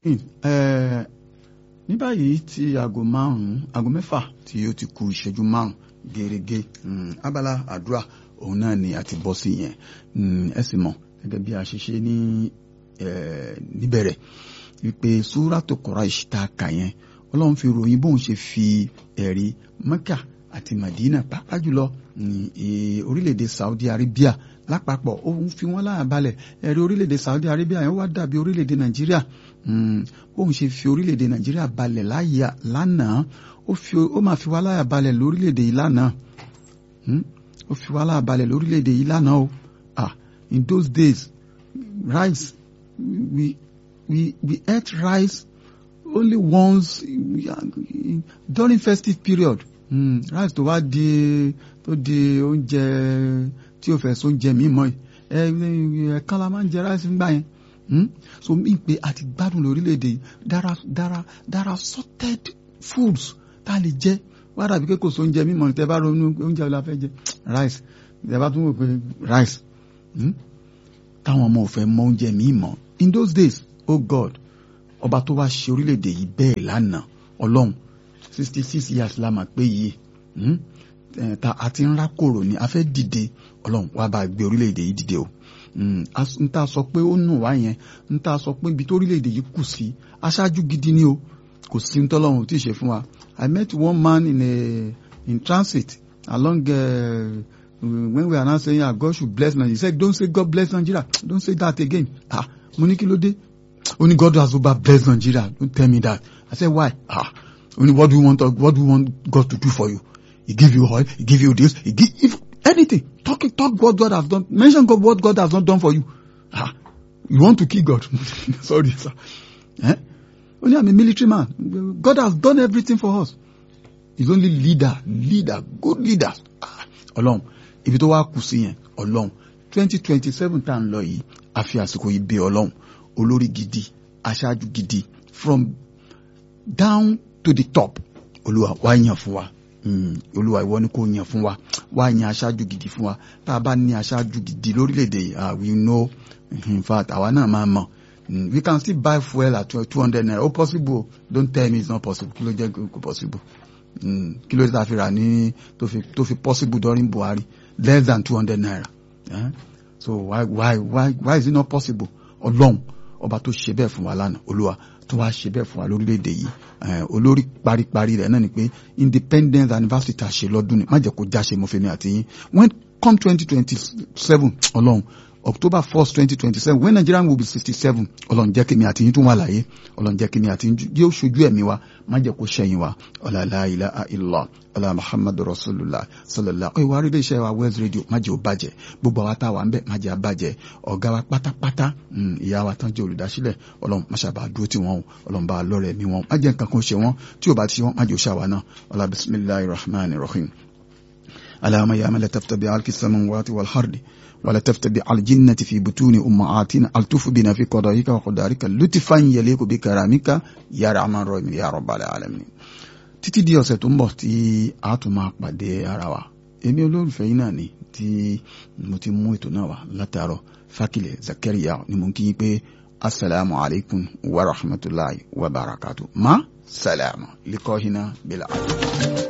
ní báyìí tí aago márùn-ún aago mẹ́fà tí ó ti kù ìṣẹ́jú márùn-ún gẹ́gẹ́ abala àdúrà òun náà ni a ti bọ́ sí yẹn ẹ sì mọ̀ gẹ́gẹ́ bí a ṣe ṣe ní níbẹ̀rẹ̀ wípé súrátù Quraish tá a kà yẹn ọlọ́run fi ròyìn bóun ṣe fi ẹ̀rí Mẹ́kà àti Madina pàápàá jùlọ orílẹ̀-èdè Saudi Arabia lápapọ̀ ó ń fi wọ́n láyà balẹ̀ ẹ̀rí orílẹ̀-èdè Saudi Arabia yẹn wá dàbí orílẹ̀-èdè Nàìjíríà bóun ṣe fi orílẹ̀-èdè Nàìjíríà balẹ̀ láyà lánàá ó máa fi wá láyà balẹ̀ lórílẹ̀-èdè yìí lánàá ó fi wá láyà balẹ̀ lórílẹ̀-èdè yìí lánàá o ah in those days rice we we we ate rice only once during festive period mm, rice tó wá di tó di oúnjẹ tí o fẹ́ so oúnjẹ mi mọ́ ẹ ẹ̀kan la máa ń jẹ rice nígbà yẹn so mi pe àti gbádùn lórílẹ̀‐èdè yìí dára dára dára sorted foods tá a lè jẹ wá dàbí pé kò so oúnjẹ mi mọ́ tẹ bá ronú oúnjẹ la fẹ́ jẹ rice tẹ bá tún wò pé rice táwọn ọmọ ò fẹ́ mọ oúnjẹ mi mọ́ in those days oh God ọba tó wá ṣe orílẹ̀-èdè yìí bẹ́ẹ̀ lánàá ọlọ́run sixty six years la mà pé yìí ta àti ńlá kòrò ni a fẹ́ dìde ọlọ́run wá bá gbé orílẹ̀-èdè yìí dìde o n ta sọ pé ó nù wá yẹn n ta sọ pé ibi tó orílẹ̀-èdè yìí kù sí aṣáájú gidi ni o kò sí ní tọ́lọ́run tí ì ṣe fún wa I met one man in a in transit along uh, when we are now saying ah God should bless Nigeria he said don't say God bless Nigeria don't say that again ah mo ní kí ló dé only God has over blessed Nigeria don't tell me that I said why ah only what do you want what do you want God to do for you he give you oil he give you this he give if anything talk talk what God has done mention God what God has not done for you ah you want to kill God sorry sir eh only I'm a military man God has done everything for us he's only leader leader good leader ah Ọlọ́run ibi tó wá kù sí yẹn Ọlọ́run twenty twenty seven tá à ń lọ yìí àfi àsìkò yìí bí Ọlọ́run olórí gidi aṣáájú gidi from down to the top olúwa wá yàn fún wa olúwa ìwọ ni kò yàn fún wa wá yàn aṣáájú gidi fún wa tá a bá ní aṣáájú gidi lórílẹ̀‐èdè yìí we know in fact àwa náà máa mọ̀ we can still buy fuel at two hundred naira oh possible don't tell me it's not possible kí ló jẹ́ kó possible kí ló dé tá a fi rà ní tó fi tó fi possible during Buhari less than two hundred naira eh? so why why why why is it not possible ọlọ́run ọba tó ṣe bẹ́ẹ̀ fún wa lánàá olúwa tó wá ṣe bẹ́ẹ̀ fún wa lórílẹ̀‐èdè yìí olórí paríparí rẹ̀ náà ni pé independence anniversary ta ṣe lọ́dún ni má jẹ́ kó jáṣe mo fẹ́ mi àti yín when come twenty twenty seven ọlọ́run october first twenty twenty seven when Nigeria will be sixty seven ọlọ́run jẹ́ kí mi àti yín tún wà láyé ọlọ́run jẹ́ kí mi àti yín yóò ṣojú ẹ̀mí wa má jẹ́ kó ṣẹ̀yìn wa ọ̀là la ilaha illallah ọ̀là muhammadu rasulullah sallallahu ọ̀ ìwà rí iléeṣẹ́ wa west radio má jẹ́ ó bàjẹ́ gbogbo àwa tá a wà ń bẹ̀ má jẹ́ á bàjẹ́ ọ̀gá wa pátápátá ìyá wa tán jẹ́ olùdásílẹ̀ ọlọ́run má ṣàbà dúró tì wọ́n o ọlọ́run bá lọ́rẹ̀ mi wọn má jẹ́ nǹkan kan ṣe wọ́n tí ò bá ti ṣe wọ́n má jẹ́ ó ṣàwà náà ọlá bismillahir rahmanir rahim اللهم يا من لا تفتبع على السماوات والأرض ولا تفتبع على الجنة في بطون أمهاتنا ألطف بنا في قضائك وقدارك لطفا يليق بكرامك يا رحمن الرحيم يا رب العالمين títí di ọ̀sẹ̀ tó ń bọ̀ tí a tún máa pàdé ara wa èmi olólùfẹ́ yín náà ni tí mo ti mú ètò náà wá látàárọ̀ Fákilẹ̀ Zakaria ni mo ń kí yín pé asalaamu alaykum wa rahmatulahi wa barakatu ma salaama likọ́hínà bila.